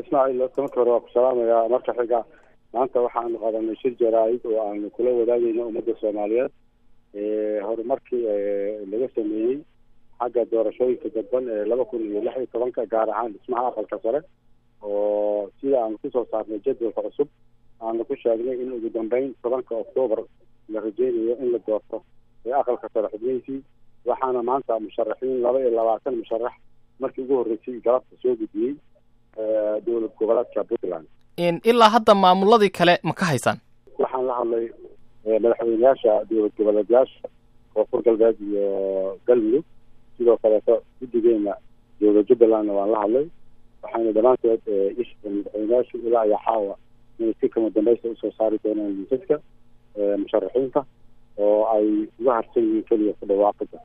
ismaaciil marka hore waa ku salaamayaa marka xiga maanta waxaanu qadanay shir jaraa-id oo aanu kula wadaagayno ummadda soomaaliyeed horumarkii laga sameeyey xagga doorashooyinka dadban ee laba kun iyo lix iyo tobanka gaar ahaan dhismaha aqalka sare oo sida aanu kusoo saarnay jadwalka cusub aanu ku sheegnay in ugu dambeyn tobanka oktoobar la rajeynayo in la doorto ee aqalka sare xubnihiisii waxaana maanta musharaxiin laba iyo labaatan musharax markii ugu horreysay galabta soo gudbiyey dowlad goboleedka puntland ilaa hadda maamuladii kale ma ka haysaan waxaan la hadlay madaxweyneyaasha dowlad goboleedyaasha koonfur galbeed iyo galmudug sidoo kaleeto guddigeena dowlad jubbalandna waan la hadlay waxayna dhammaantood isheen madaxweyneyaashu ilaa iyo caawa inay si kama dambeysta usoo saari doonaan liisaska musharaxiinta oo ay uga harsan yihiin keliya ku dhawaaqida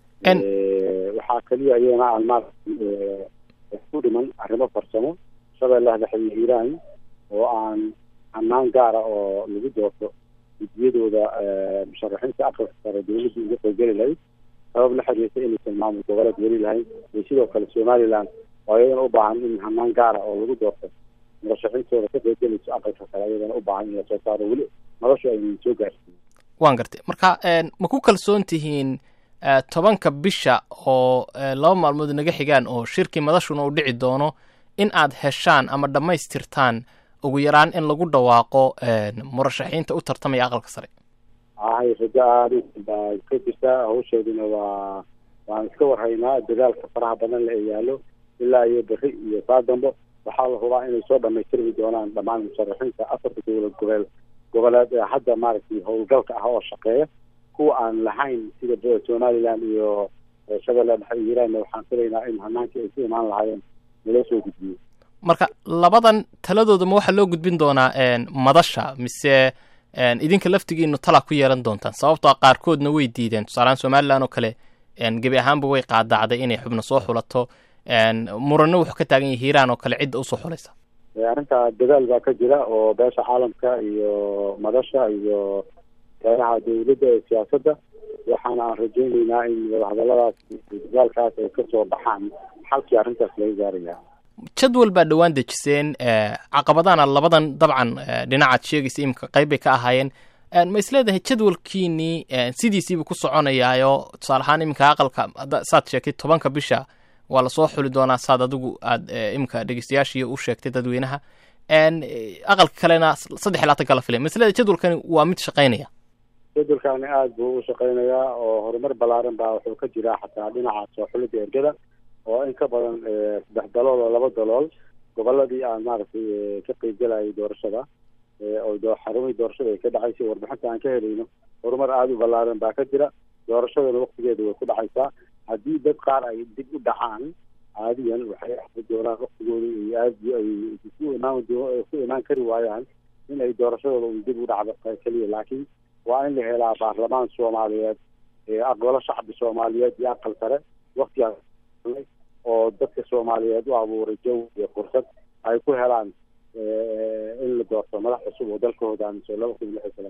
waxaa keliya iyadana aan maarata ku dhiman arrimo farsamo shabeellaha dhexe iyo hiiraan oo aan hanaan gaara oo lagu doorto gudiyadooda musharaxiinta aqalka sare dowladda uga qaybgeli lahayd sabab la xiriirta inaysan maamul goboleed weli lahayn iyo sidoo kale somaliland oo iyadana u baahan in hanaan gaara oo lagu doorto murashaxiintooda ka qaybgelayso aqalka sare iyadana u baahan in lasoo saaro weli nolosha aynan soo gaarsiin waan gartay marka ma ku kalsoon tihiin tobanka bisha oo laba maalmood naga xigaan oo shirkii madashuna uu dhici doono in aad heshaan ama dhammaystirtaan ugu yaraan in lagu dhawaaqo murashaxiinta u tartamaya aqalka sare hay rajo aada baa ka jirtaa hawsheeduna waa waan iska warhaynaa dadaalka faraha badan la ee yaallo ilaa iyo beri iyo saa dambo waxaa la hubaa inay soo dhamaystirmi doonaan dhammaan musharaxiinta afarta dowlad gobeel goboleed ee hadda maaragtay howlgalka ah oo shaqeeya kuwa aan lahayn sida somaliland iyo shabeelle dhexe iyo hiiraanna waxaan filaynaa in hanaankii ay ku imaan lahaayeen naloo soo gudbiyo marka labadan taladooda ma waxaa loo gudbin doonaa madasha mise idinka laftigiinu tala ku yeelan doontaan sababtoo a qaarkoodna way diideen tusaalehaan somaliland oo kale gebi ahaanba way qaadacday inay xubno soo xulato muranno wuxuu ka taagan yahay hiiraan oo kale cidda usoo xulaysa arrinta dadaal baa ka jira oo beesha caalamka iyo madasha iyo beeraha dowladda ee siyaasadda waxaana aan rajeyneynaa in wadahadaladaas dadaalkaas ay kasoo baxaan xalkii arrintaas laga gaaraya jadwal baa dhowaan dejiseen caqabadana labadan dabcan dhinacaad sheegaysa imika qayb bay ka ahaayeen ma isleedahay jadwalkiinii sidiisiiba ku soconayaayo tusaale ahaan iminka aqalka saad sheegtay tobanka bisha waa lasoo xuli doonaa saad adigu aad iminka dhegeystayaashii u sheegtay dadweynaha aqalka kalena saddex iyo labaatan kala filay ma isleedahay jadwalkani waa mid shaqaynaya jadwalkani aada buu u shaqaynayaa oo horumar ballaaran baa wuxuu ka jiraa xataa dhinaca soo xulida ergada oo in ka badan saddex dalool oo laba dalool goboladii aan maaragtay ka qeybgelayay doorashada oo xarumihii doorashada ay ka dhacaysay warbixinta aan ka helayno horumar aada u ballaaran baa ka jira doorashadana waktigeeda way ku dhacaysaa haddii dad qaar ay dib u dhacaan caadiyan waxay ahri doonaan waktigooda ay aad ay ku imaan ku imaan kari waayaan in ay doorashadooda un dib u dhacdo keliya laakiin waa in la helaa baarlamaan soomaaliyeed aqbalo shacbi soomaaliyeed iyo aqal sare waktigaas oo dadka soomaaliyeed u abuuray jawi iyo fursad ay ku helaan in la doorto madax cusub oo dalka hogaamiso laba kun lix iyo toban